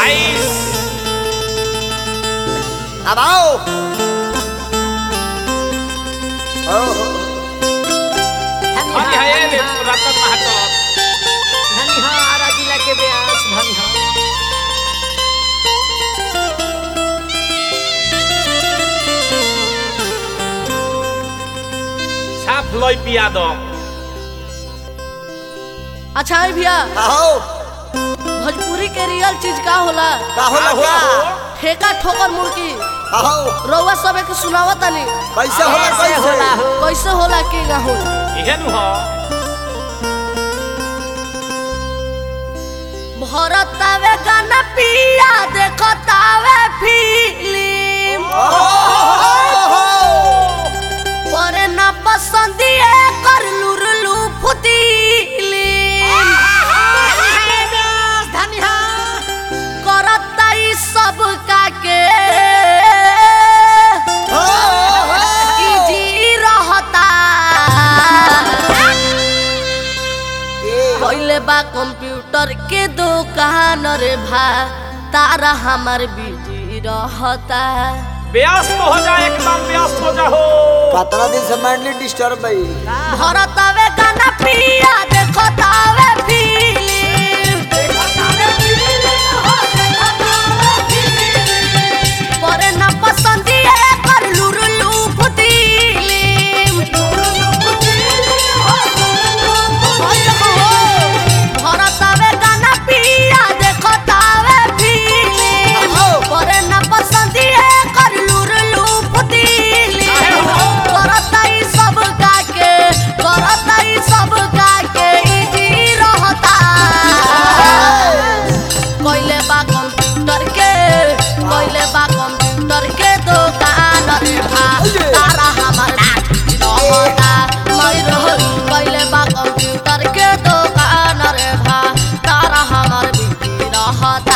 बाईस अब आओ ओहो अभी है ये रतन महतो धनिहारा जिला के व्यास धनिहा साफ लई पिया दो अच्छा है भैया आओ भोजपुरी के रियल चीज का होला का होला का होला हो? ठेका ठोकर मुर्गी आओ रउआ सब एक सुनावत तनी कैसे होला कैसे कैसे होला हो कैसे होला के ना होला इहे नु हो भरतावे गाना पिया देखतावे फिल्म ओहो परे ना पसंदिए कर लुरलू फुतीली धनिहा करता ई सब का के ई जी रहता पहले बा कंप्यूटर के दुकान रे भा तारा हमार बिजी रहता व्यस्त हो जा एकदम व्यस्त हो जा हो कतरा दिन से मेंटली डिस्टर्ब भाई भरतावे गाना पिया देखतावे फिल्म परे ना पसंदिए कर लुरलू फुतीली भरतावे गाना पिया देखतावे फिल्म परे ना पसंदिए कर लुरलू फुतीली करता ई सब का के करता ई सब का के ई जी रहता कइले बा कंप्यूटर के कइले बा कंप्यूटर के दुकान रे भा तारा हमार रहता मैं रह कइले बा कंप्यूटर के दुकान रे भा तारा हमार बिकी रहता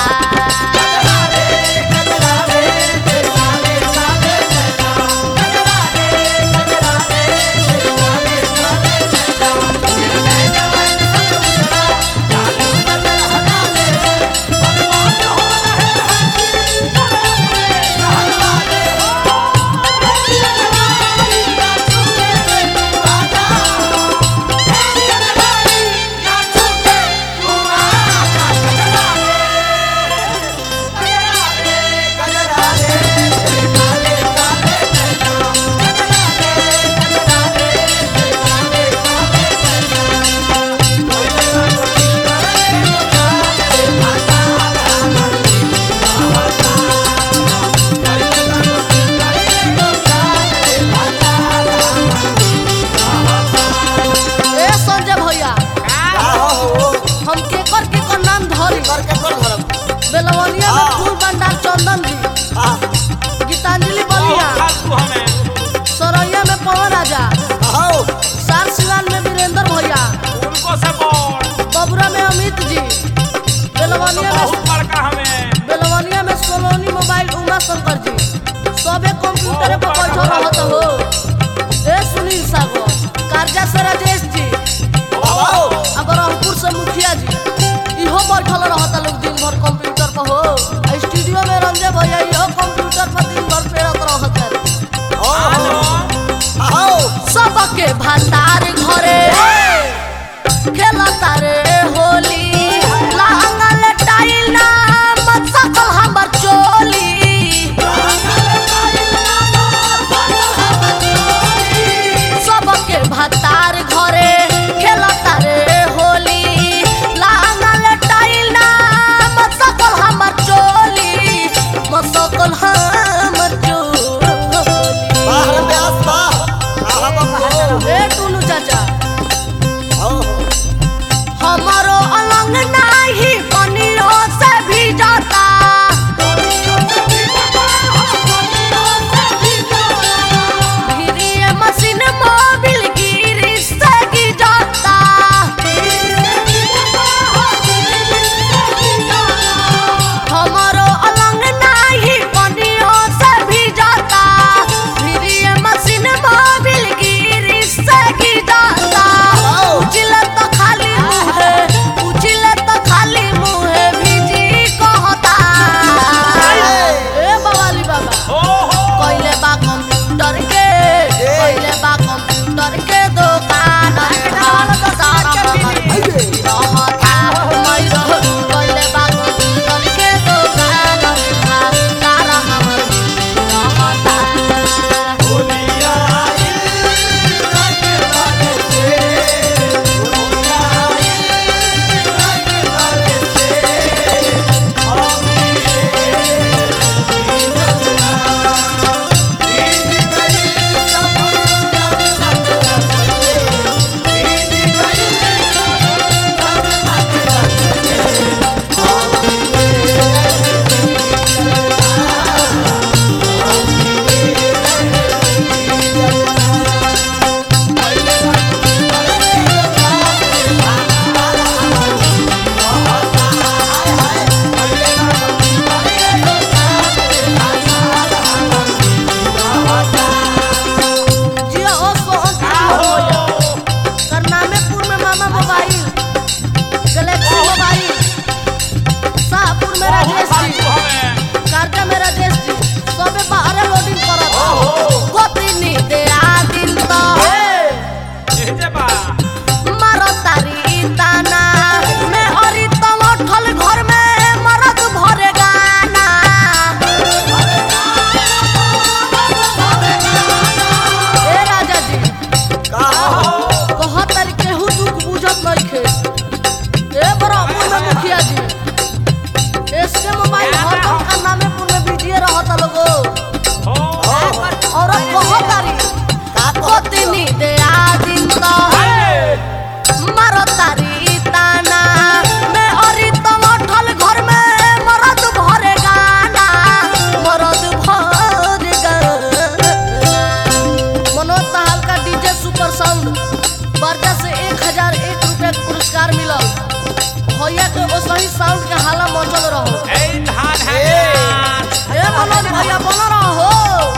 ए संजय भैया का हो हम केकर केकर नाम धरी कर के कर धरम बेलवनिया में हाँ। फूल भंडार चंदन जी हां गीतांजलि बलिया बहुत फालतू हमें सरैया में पवन राजा आओ सार सिवान में वीरेंद्र भैया उनको से बोल बबुरा में अमित जी बेलवनिया में बहुत बड़का हमें बेलवनिया में सोलोनी मोबाइल उमा शंकर जी सबे कंप्यूटर पर बैठल रहत हो ए सुनील सागर कार्जा से राजेश जी आओ अगर अंकुर से मुखिया जी इहो बैठल रहता लोग दिन भर कंप्यूटर पर हो आ स्टूडियो में रंजय भैया इहो कंप्यूटर पर दिन भर पेरत रहत ओहो आओ सबके भंडार घरे खेलता रे होली लांगल टाइल ना मत सकल हमर चोली हजार एक रुपया के पुरस्कार मिलल भैया के ओसही साउंड के हाला मचल रहो ए धान है नाच हे मनोज भैया बन रहो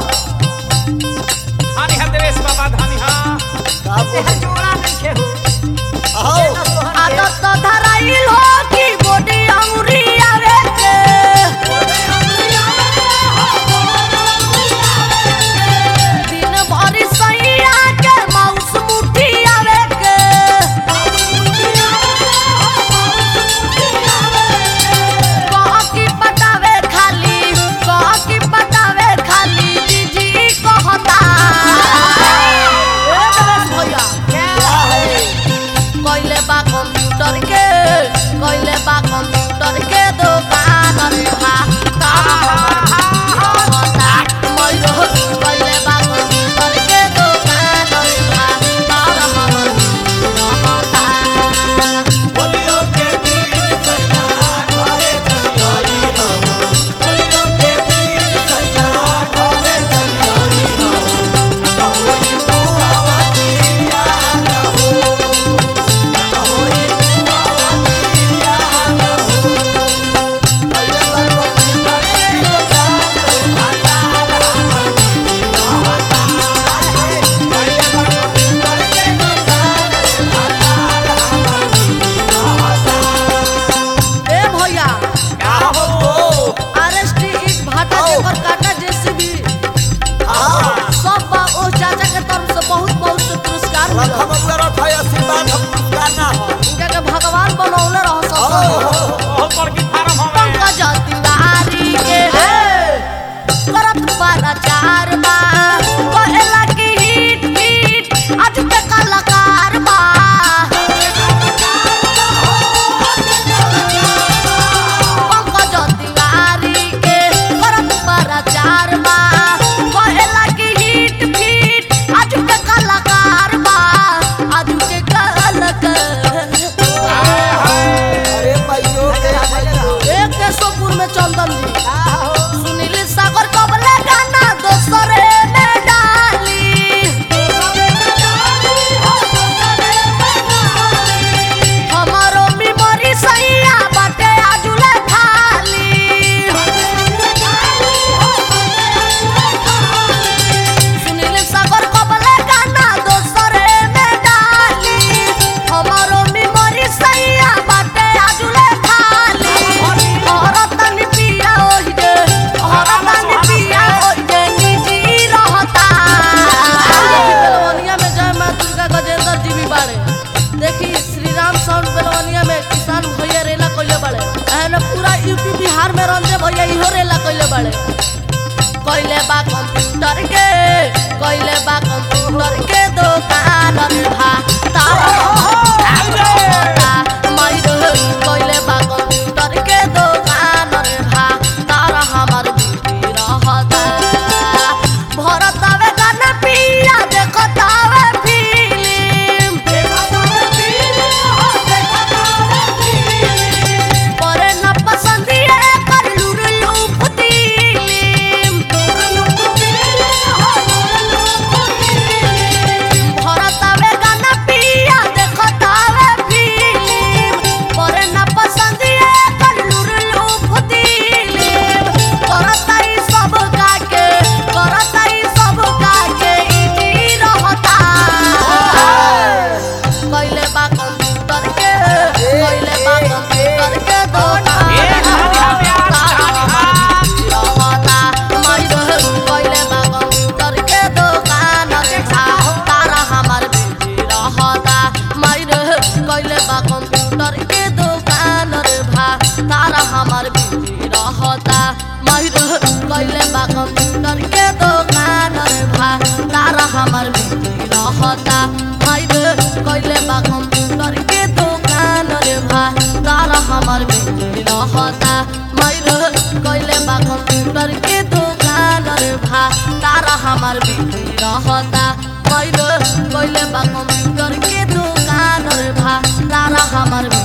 धानी है देवेश बाबा धानी है बाबू देह जोड़ा नहीं खेहू आओ आदत तो धराइल हो कि गोडी अंगुरी आवे के दिन भरी सैया के माउस मुठी आवे के कह की पटावे खाली कह की पटावे खाली जीजी कहता ए देवेश भैया क्या है कइले बा कंप्यूटर के कइले बा कंप्यूटर के दुकान रे हा तारा हमर रहता मइरो कइले बा कंप्यूटर के दुकान रे हा तारा हमर रहता बोलियो के दिन सैया घरे चलियोई हो बोलियो के दिन सैया घरे चलियोई हो कहोई तू आवाजिया कहो कहोई तू आवाजिया कहो पहले बार करे तो जान भाता रहता है पहले बार करे तो जान भाता ए भैया का हो आरएसटी इट भाटा आओ। जेकर काटा जेसीबी आओ सब बा ओ चाचा के तरफ से बहुत बहुत से पुरस्कार रखा मिलल बबुआ रखा आशीर्वाद हम गाना हो इनका के भगवान बनौले रह सब बहुत बड़की फार्म हमें पंकज तिवारी के करत बारा चार बा कहेला कि हिट हिट आज पे कलाकार बा पंकज तिवारी के करत बारा चार बा कहेला कि हिट हिट आज पे कलाकार बा आज के कलाकार अरे भाइयों के भाइयों एक केशवपुर में चंदन जी सुनील सागर कबले गाना दोसरे में डाली हमारो मेमोरी सैया बाटे आजुले खाली सुनील सागर कबले गाना दोसरे में डाली हमारो मेमोरी सैया बाटे आजुले खाली औरतन पिया ओहि जे औरतन पिया ओहि जे निजी रहता बेलवनिया में जय मां दुर्गा गजेंद्र जी भी बाड़े देखी श्री राम साउंड बेलवनिया में किसान भैया रेला कइले बाड़े एहने पूरा यूपी बिहार में रंजे भैया इहो रेला कइले बाड़े कइले बा कंप्यूटर के कइले बा कंप्यूटर के दुकान रे भा तारा माइरो कइले बा कंप्यूटर के दुकान रे भा तारा हमर बीबी रहता भरतावे गाना पिया देखतावे फिल्म करे न पसंदिए कर लुरलू फुतीलिम भरतावे गाना पिया देखतावे फिल्म करे न पसंदिए कर लुरलू फुतीलिम करताई सब काके करताई सब काके इजी रहता कइले बा कंप्यूटर के कइले बा कंप्यूटर के दुकान ए धानी है प्यास धानी है रहता माइरो कइले बा कंप्यूटर के दुकान देखा तारा हमर बिजी रहता माइरो कइले बा कंप्यूटर के दुकान रे भा तारा हमर बिजी रहता माइरो कइले बा कंप्यूटर के दुकान रे भा तारा हमर बिजी रहता माइरो कइले बा कंप्यूटर के दुकान रे भा तारा हमर बिजी रहता माइरो कइले बा कंप्यूटर के दुकान रे भा तारा हमर बिजी रहता माइरो कइले बा कंप्यूटर के दुकान रे भा तारा हमर